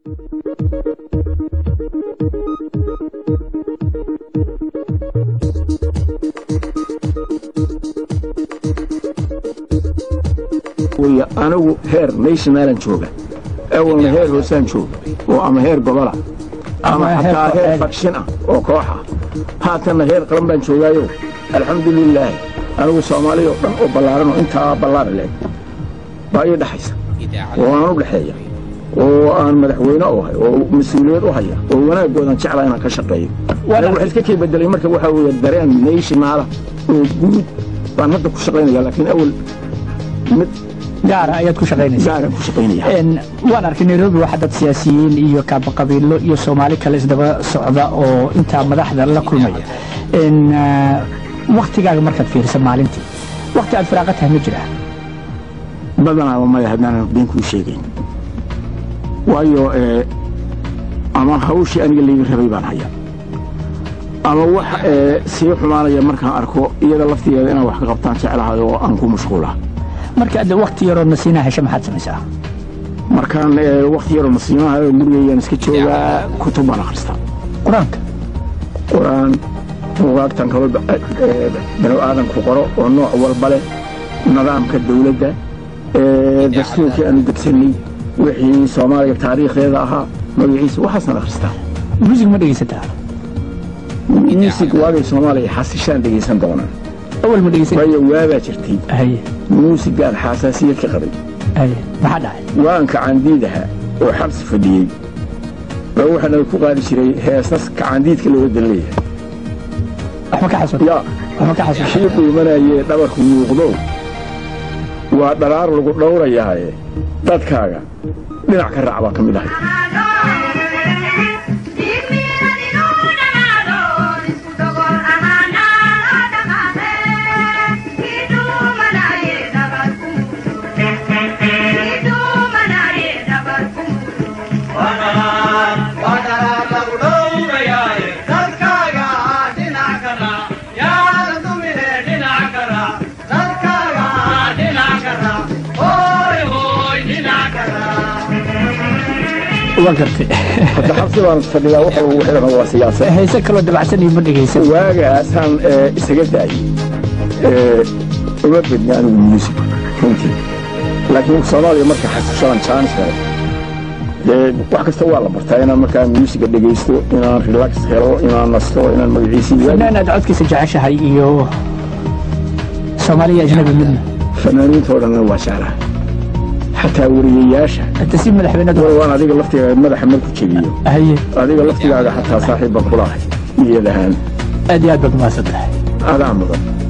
anigu heer nationalan jooga awalna heer hoosaan jooga oo ama heer gobola ama xataa heer fakshin ah oo kooxa haatanna heer qaran baan joogaayo alxamdulilaahi anigu soomaaliya oo dhan oo ballaaranoo intaa ballaari leh baa ii dhexaysa oo aan u dhexeeya oo aan madaxweyne u hay oo mas-uuliyad u haya oo wanaagoodan jeclaa inaan ka shaqeeyo waxa iska kii bedelay marka waxaa weeye dareen nationaala oo guud baan hadda ku shaqaynaya laakiin awal mid gaara ayaad ku shaqaynaysaa gaaran ku shaqaynaya waan arkay nairobi waxaa dad siyaasiyiin iyo kaabaqabiilo iyo soomaali kale isdaba socda oo intaa madaxda la kulmaya waktigaaga markaad fiirisa maalintii wakti aad firaaqa tahay ma jiraa badanaaba maya haddaanan been kuu sheegayn waayo ama hawshii aniga layga rabay baan haya ama wax sii xumaanaya markaan arko iyada laftigeeda inaan wax ka qabtaan jeclahay oo aan ku mashquula marka ad wakti yaroo nasiinaa hesha maxaad samaysaa markaan wakti yaroo nasiimaha gurigayaan iska joogaa kutub baan akhristaa qur-aanka qur-aan buugaagtan kalo banu aadanku qoro oo nooc walba leh nidaamka dawladda dastuurkii aanu degsanay wixii soomaaliya taariikhdeeda ahaa magaciisa waxaasaan akhristaa muusig ma dhegaysataa muusig waagay soomaaliya xasishaan dhegaysan doonaa awal ma dhegaysan waayo waabaa jirtay haye muusigaan xasaasiyad ka qabay haye maxaa dhacay waanka caandiidaha oo xabsi fadhiyey baa waxaana ku qaadi jiray heesas kacaandiidka looga dan leeyahay waxma ka xasuus yaa waxma ka xasuus kii qiimanayee dhabarku muuqdo waa dharaar lagu dhowrayaaye dadkaaga dhinac ka raac baa ka mid ahay waa gartay hadda xabsi baan fadhiyaa waxa ugu xidhan waa siyaasad heese kaloo dabacsan iyo ma dhegaysan waagaasaan isaga daayey uma bedna anigu muusig runtii laakiin soomaaliya marka xasishadan jaanis helo dee wax kasta waa la bartaa inaan markaa muusiga dhegaysto inaan relax helo inaan nasto inaan magaciisii fanaan aad codkiisa jeceshahay iyo soomaaliya ajnabi midna fanaaniinta oo dhanna waa jeclaha xataa wariyayaasha hadda si madaxweynadu waan adiga laftigaaga madaxa marku jebiyo haye adiga laftigaaga xataa saaxiib baan kulahay niyad ahaan aad iyo aad baad mahadsan tahay adaa mudan